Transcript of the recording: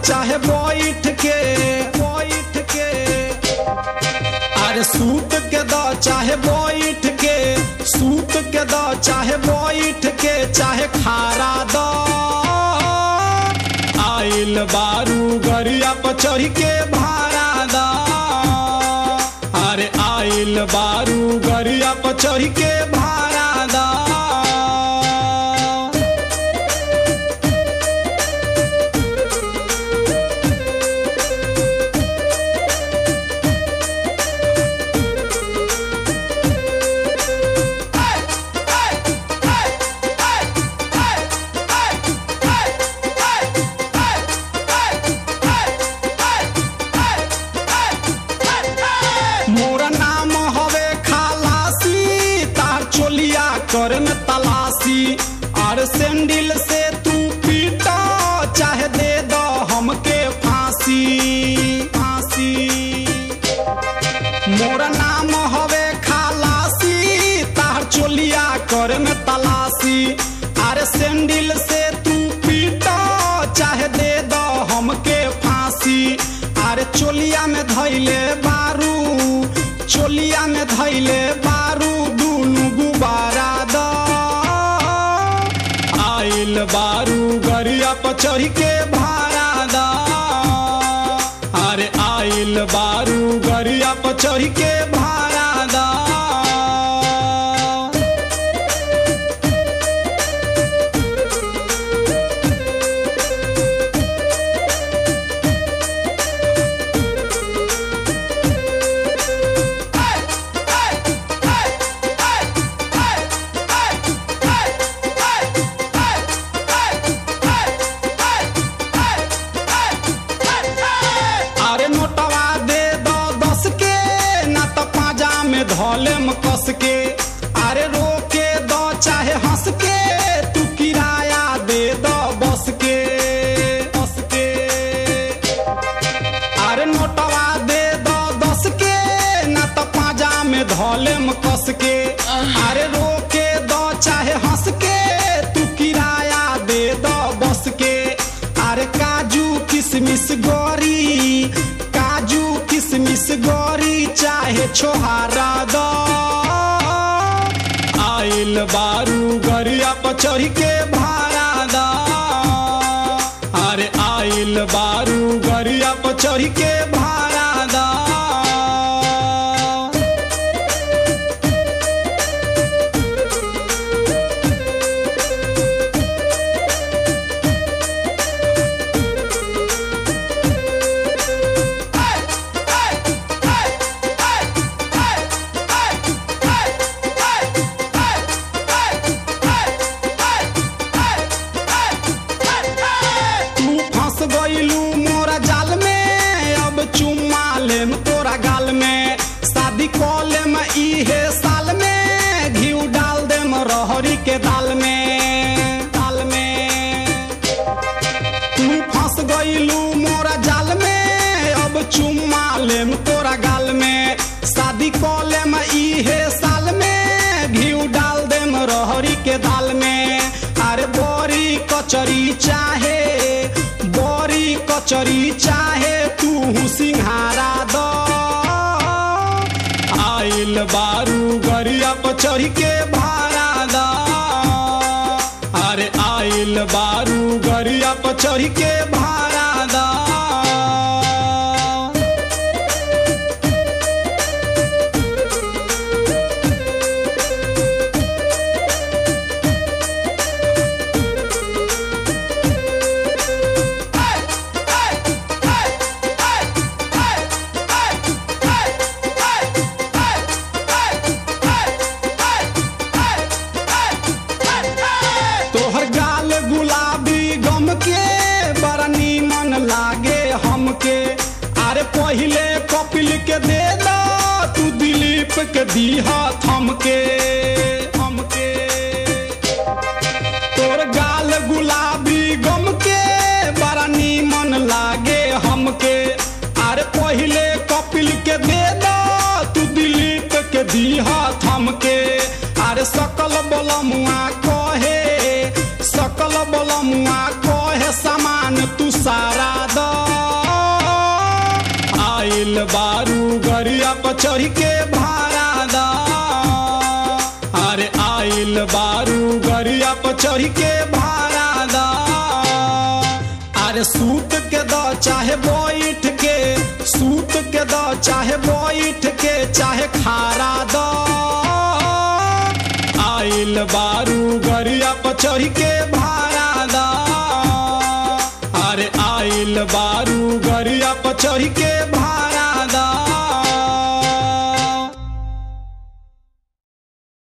चाहे बैठ के बैठ के अरे सूत के द चाहे बैठ के सूत के द चाहे बैठ के चाहे खारा द आइल बारू गरिया पर चढ़ के भाड़ा द अरे आइल बारू गरिया पर चढ़ के भाड़ा द मोरा नाम हवे खालासी तार चोलिया कर में तलाशी और सैंडल से तू पीटा चाहे दे दो हमके फांसी फांसी मोरा नाम हवे खालासी तार चोलिया कर में तलाशी अरे सैंडल से तू पीटा चाहे दे दो हमके फांसी अरे चोलिया में धैले बारू चोलिया में धैले बारू दुनु गुबारा द आइल बारू गरिया पर चढ़ के भाड़ा द अरे आइल बारू गरिया पर चढ़ के भाड़ा द अरे नोटवा दे दो दस के ना तो पाजा में धोलेम कस के अरे रोके दो चाहे हंस के तू किराया दे दो बस के बस के अरे नोटवा दे दो दस के ना तो पाजा में धोलेम कस के अरे रोके दो चाहे हंस के तू किराया दे दो बस के अरे काजू किशमिश गोरी काजू किशमिश गोरी चाहे छोहारा दो आइल बारू गरिया पर चढ़ के भाड़ा द अरे आइल बारू गरिया पर चढ़ के भाड़ा द तू फंस गईलू मोरा जाल में अब चुम्मा लेम तोरा गाल में शादी कॉले में इहे साल में घी डाल देम रहरी के दाल में दाल में तू फंस गईलू मोरा जाल में अब चुम्मा लेम तोरा गाल में शादी कॉले में इहे साल में घी डाल देम रहरी के दाल में अरे बोरी कचरी चाहे बोरी कचरी चाहे तू सिंहारा दो आइल बारू गरिया पर चढ़ के भाड़ा द अरे आइल बारू गरिया पर चढ़ के भाड़ा द तोहर गाल गुलाबी गम के बड़ा नीमन लागे हमके अरे पहिले कपिल के दे दो तू दिलीप के दीहा थमके हमके तोर गाल गुलाबी गम के बड़ा नीमन लागे हमके अरे पहिले कपिल के दे दो तू दिलीप के दीहा थमके अरे सकल बलमुआ कहे सकल बलमुआ कहे सामान तू सारा द पर चढ़ के भाड़ा दा अरे आइल बारू गरिया पर चढ़ के भाड़ा दा अरे सूत के द चाहे बैठ के सूत के द चाहे बैठ के चाहे खारा द आइल बारू गरिया पर चढ़ के भाड़ा दा अरे आइल बारू गरिया पर चढ़ के भाड़ा